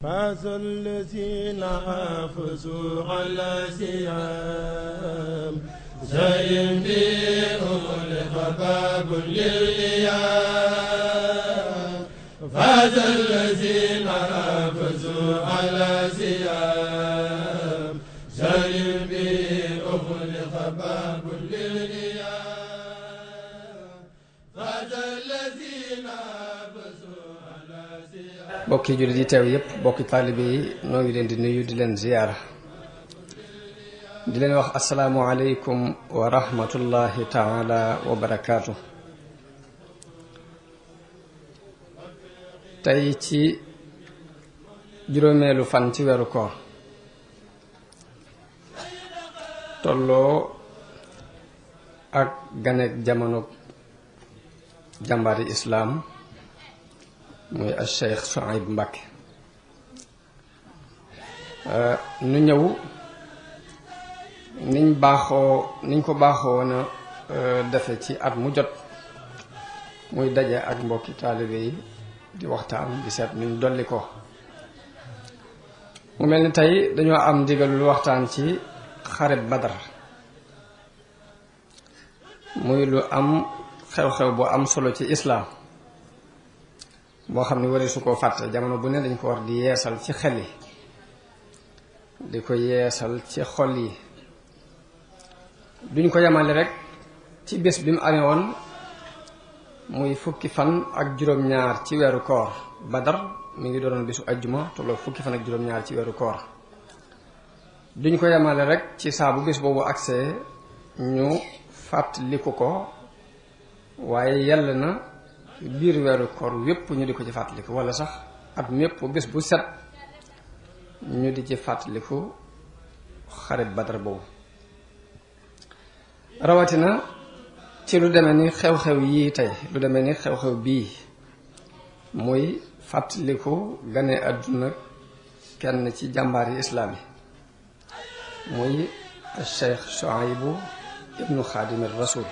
فاز الذين حافظوا على سيام زين بهم لخباب للإيام فاز الذين حافظوا على سيام زين بهم لخباب للإيام فاز الذين حافظوا على سيام bokki jullit yi teew yépp bokki taalibe yi noo ngi leen di nuyu di leen ziyaara di leen wax asalaamualeykum wa rahmatullahi taala wa barakaatu tey ci juróomeelu fan ci weeru koor tolloo ak ganek jamono jàmbaari islaam muy al Cheikh Souhaïbou Mbacké nu ñëw niñ baaxoo niñ ko baaxoo woon a defe ci at mu jot muy daje ak mbokki taalibe yi di waxtaan di seet nuñ dolli ko mu mel ni tey dañoo am ndigalul waxtaan ci xaret Badar muy lu am xew-xew bu am solo ci islaam boo xam ne wari su koo fàtte jamono bu ne dañ ko war di yeesal ci xel yi di ko yeesal ci xol yi duñ ko yemale rek ci bés bi mu amee woon muy fukki fan ak juróom-ñaar ci weeru koor badar mi ngi doonoon bésu ajjuma tolloo fukki fan ak juróom-ñaar ci weeru koor duñ ko yemale rek ci saa bu bés boobu agsee ñu fàttaliku ko waaye yàlla na biir weeru koor yépp ñu di ko ci fàttaliku wala sax at mépp bés bu set ñu di ci fàttaliku xarit badar boobu rawatina ci lu demee ni xew-xew yii tey lu demee ni xew-xew bii muy fàttaliku gane àdduna kenn ci jàmbaar yi islaam yi muy Cheikh Souhaïbou ibnu Xaadimir Rasul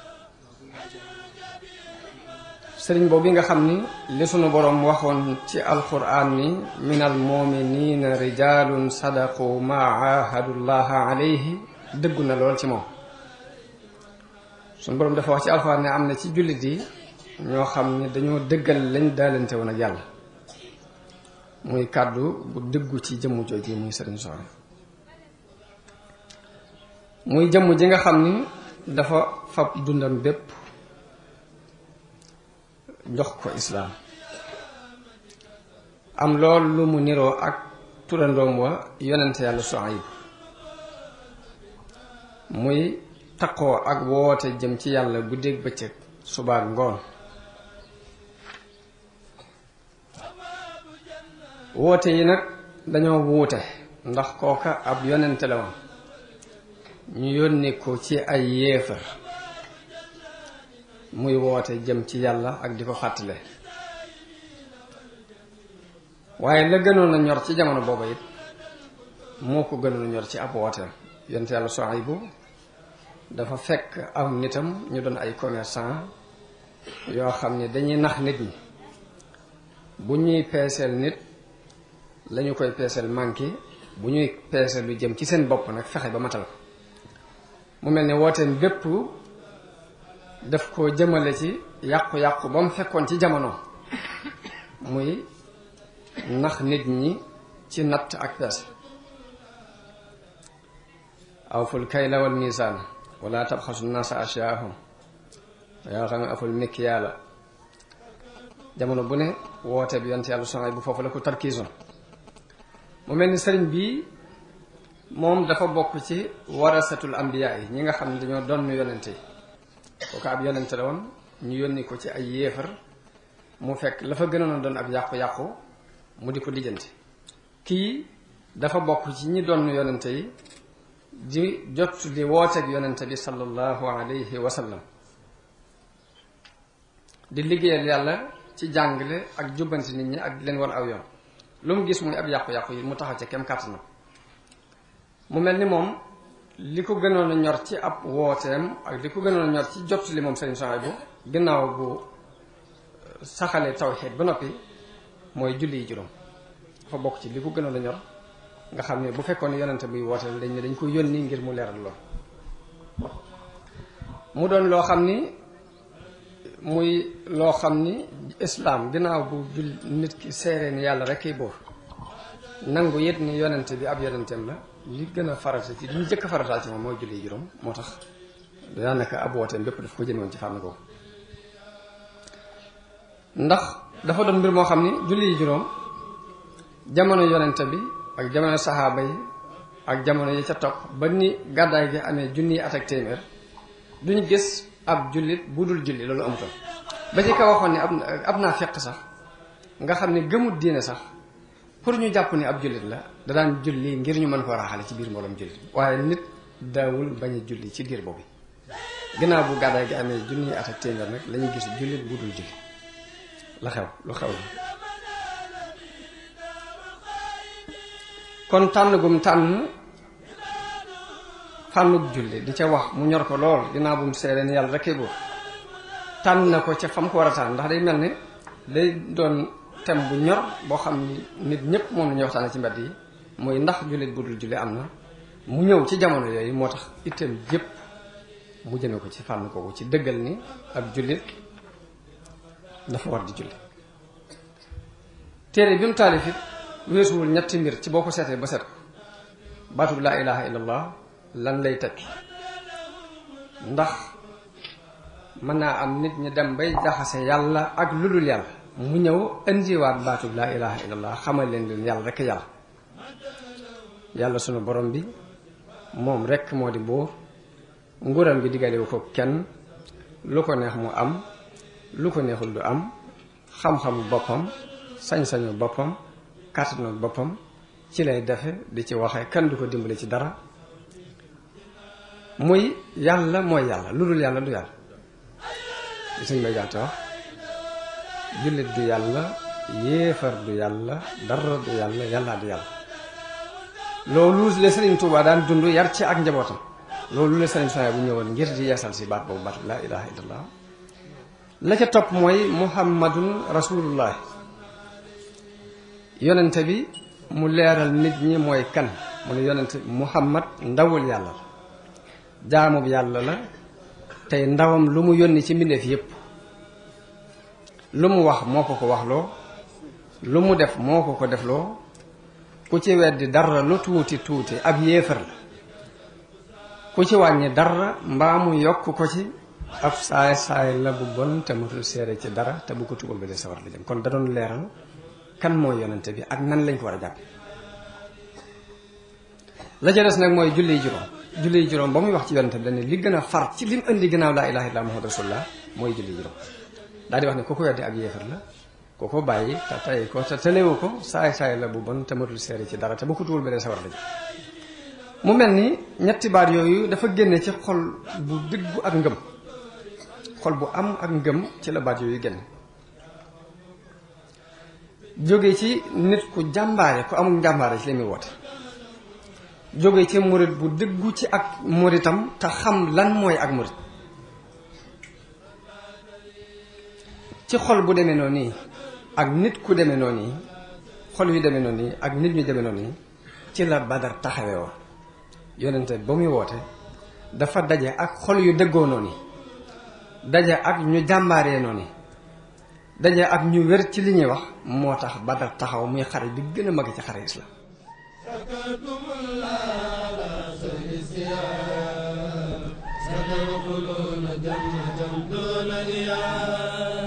sëriñ boobu nga xam ni li sunu boroom waxoon ci alquran ni min al muminina rijalun sadaqu ma ahadullaha alayhi dëggu na lool ci moom sunu boroom dafa wax ci alquran ne am na ci jullit yi ñoo xam ni dañoo dëggal lañ daalante woon ak yàlla muy kàddu bu dëggu ci jëmm jooju muy sëriñ Souhaïbou muy jëmm ji nga xam ni dafa fab dundam bépp jox ko islaam am lool lu mu niroo ak turandoom wa yonente yàlla Souhaïbou muy taqoo ak woote jëm ci yàlla guddeeg bëccëg subaak ngoon woote yi nag dañoo wuute ndax kooka ab yonente la woon ñu yónni ko ci ay yéefar muy woote jëm ci yàlla ak di ko fàttale waaye la gënoon a ñor ci jamono booba it moo ko gënoon a ñor ci ab wooteem yonte yàlla Souhaïbou dafa fekk am nitam ñu doon ay commerçant yoo xam ne dañuy nax nit ñi bu ñuy peeseel nit lañu koy peeseel manqué bu ñuy peeseel lu jëm ci seen bopp nag fexe ba matal ko mu mel ne wooteem bépp daf ko jëmale ci yàqu-yàqu ba mu fekkoon ci jamono muy nax nit ñi ci natt ak peese awful kayla wal misaan wala tabxasu naasa asyaahum yaa xam ne aful mikk yàlla jamono bu ne woote bi yonte yàlla Souhaïbou bu foofu la ko tarkiisoon mu mel ni sëriñ bi moom dafa bokk ci warasatul ambiyaa yi ñi nga xam ne dañoo doon yonente yi kooku ab yonente la woon ñu yónni ko ci ay yéefar mu fekk la fa gënoon a doon ab yàqu-yàqu mu di ko lijjanti kii dafa bokk ci ñi doon yonente yi di jot di wooteeg yonente bi sallallahu alayhi wa sallam di liggéeyal yàlla ci jàngale ak jubbanti nit ñi ak di leen wan aw yoon lu mu gis muy ab yàqu-yàqu yi mu taxaw ca kem kàttanam mu mel ni moom li ko gënoon a ñor ci ab wooteem ak li ko gënoon a ñor ci jot li moom Sëriñ Souhaïbou ginnaaw bu saxalee tawxiid ba noppi mooy julli yi juróom dafa bokk ci li ko gënoon a ñor nga xam ne bu fekkoon ne yonente buy wooteel dañ ne dañ ko yónni ngir mu leeral lool mu doon loo xam ni muy loo xam ni islaam ginnaaw bu jul nit ki seeree ni yàlla rek kay buur nangu yit ni yonente bi ab yonenteem la li gën a farata ci li ñu jëkk a farataal ci moom mooy julli juróom moo tax daanaka ab wooteem bépp daf ko jëmewoon ci fànn googu ndax dafa doon mbir moo xam ni julli juróom jamono yonente bi ak jamono saxaaba yi ak jamono yi ca topp ba ni gàddaay gi amee junni at ak téeméer duñu gis ab jullit bu dul julli loolu amutoon ba ci ka waxoon ni ab ab naa fekk sax nga xam ne gëmut diine sax pour ñu jàpp ni ab jullit la da daan julli ngir ñu mën koo raxale ci biir mbooloom jullit waaye nit daawul bañ a julli ci biir boobu ginnaaw bu gàddaay gi amee junni at ak téeméer nag la ñuy gis jullit bu dul julli la xew lu xew la kon tànn gum tànn fànnug julli di ca wax mu ñor ko lool ginnaaw bu mu seeree ni yàlla rekkee buur tànn na ko ca fam ko war a tànn ndax day mel ne day doon thème bu ñor boo xam ni nit ñëpp moom la ñuy waxtaane ci mbedd yi mooy ndax jullit bu dul julli am na mu ñëw ci jamono yooyu moo tax itam yëpp mu jëme ko ci fànn kooku ci dëggal ni ab jullit dafa war di julli téere bi mu taalif it weesuwul ñetti mbir ci boo ko seetee ba set ko baatub laa ilaha illallah lan lay teg ndax mën naa am nit ñi dem bay jaxase yàlla ak lu dul yàlla mu ñëw indiwaat baatub laa ilaha illallah xamal leen leen yàlla rekk yàlla yàlla sunu borom bi moom rekk moo di buur nguuram bi diggalewu ko kenn lu ko neex mu am lu ko neexul du am xam-xamu boppam sañ-sañu boppam kàttanu boppam ci lay defe di ci waxe kan du ko dimbale ci dara muy yàlla mooy yàlla lu dul yàlla du yàlla li suñ may jaxte wax jullit du yàlla yéefar du yàlla dara du yàlla yàlla du yàlla loolu la Sëriñ Tuubaa daan dund yar ci ak njabootam loolu la Sëriñ Tuubaa bu ñëwoon ngir di yeesal si baat boobu baatu laa ilaha illallah la ca topp mooy muhammadun rasulullah yonente bi mu leeral nit ñi mooy kan mu ne yonente muhammad ndawul yàlla la jaamub yàlla la tey ndawam lu mu yónni ci mbindeef yépp lu mu wax moo ko ko waxloo lu mu def moo ko ko defloo ku ci weddi dara lu tuuti tuuti ab yéefar la ku ci wàññi dara mbaa mu yokk ko ci ab saay saay la bu bon te matul seere ci dara te bu ko tugal ba dee sawar la jëm kon da doon leeral kan mooy yonente bi ak nan lañ ko war a jàpp la ca des nag mooy julli juróom julli juróom ba muy wax ci yonente bi dañ li gën a far ci lim indi ginnaaw laa ilaha illa muhammad rasulullah mooy julli juróom daal di wax ne ku ko weddi ak yéefar la ku ko bàyyi te tey ko te tëlewu ko saay saay la bu bon te matul seere ci dara te bu ko tugal ba dee sawar la jëm mu mel ni ñetti baat yooyu dafa génne ci xol bu dëggu ak ngëm xol bu am ak ngëm ci la baat yooyu génn jóge ci nit ku jàmbaare ku amul njàmbaare ci li muy woote jóge ci murit bu dëggu ci ak muritam te xam lan mooy ak murit ci xol bu demee noonu nii ak nit ku demee noonu nii xol yu demee noonu nii ak nit ñu demee noonu nii ci la badar taxawee woon yonente ba muy woote dafa daje ak xol yu dëggoo noonu daje ak ñu jàmbaaree noonu daje ak ñu wér ci li ñuy wax moo tax badar taxaw muy xare bi gën a mag ci xare islam ستدخلون جنة دون رياض